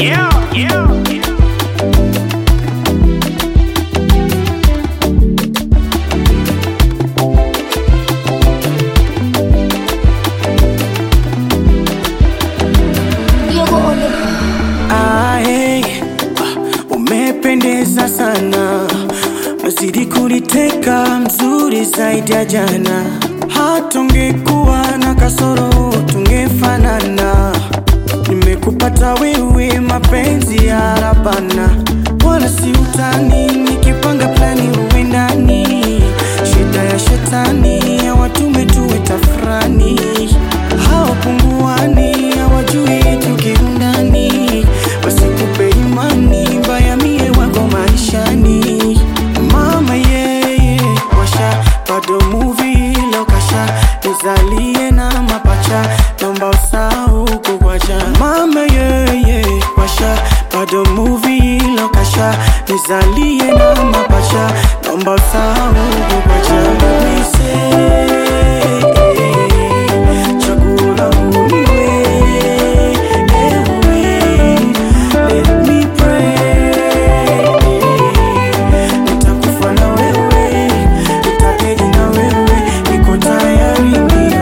yeah, yeah. Ah, hey, ah, umependeza sana, nazidi kuniteka, mzuri zaidi ya jana. Hata ungekuwa na kasoro tungefanana. Nimekupata wewe, mapenzi ya rabana, wala si utani. Nikipanga plani uwe ndani, shida ya shetani hawatume tuwe tafrani, hawapunguani, hawajui tukiundani, wasikupe imani mbaya, mie wako maishani. Mama yeye washa bado movie lokasha nizalie na mapacha nomba usahau kukwacha mama yeye washa bado movie lokasha nizalie na mapacha nomba usahau kukwacha Mise, chaguo langu ni wewe, ewe, let me pray nitakufa na wewe, nitakeji na wewe, niko tayari ndio,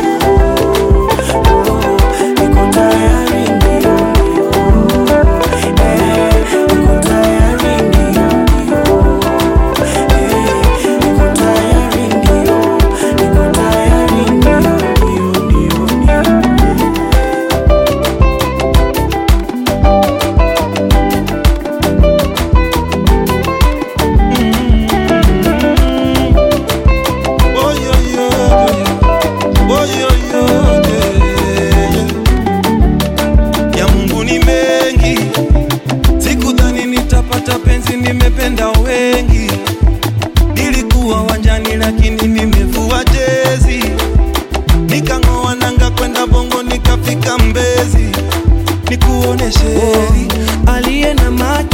niko tayari ndio, eh, niko tayari ndio, eh, niko tayari ndio, niko tayari ndio, ndio, ndio, ndio. Oh, yo, yo, yo. Oh, yo, yo, yeah. Ya Mungu ni mengi, sikudhani nitapata penzi, nimependa wengi. Nilikuwa wanjani lakini nimevua jezi, nikang'oa nanga kwenda Bongo, nikafika Mbezi, nikuoneshe aliye na macho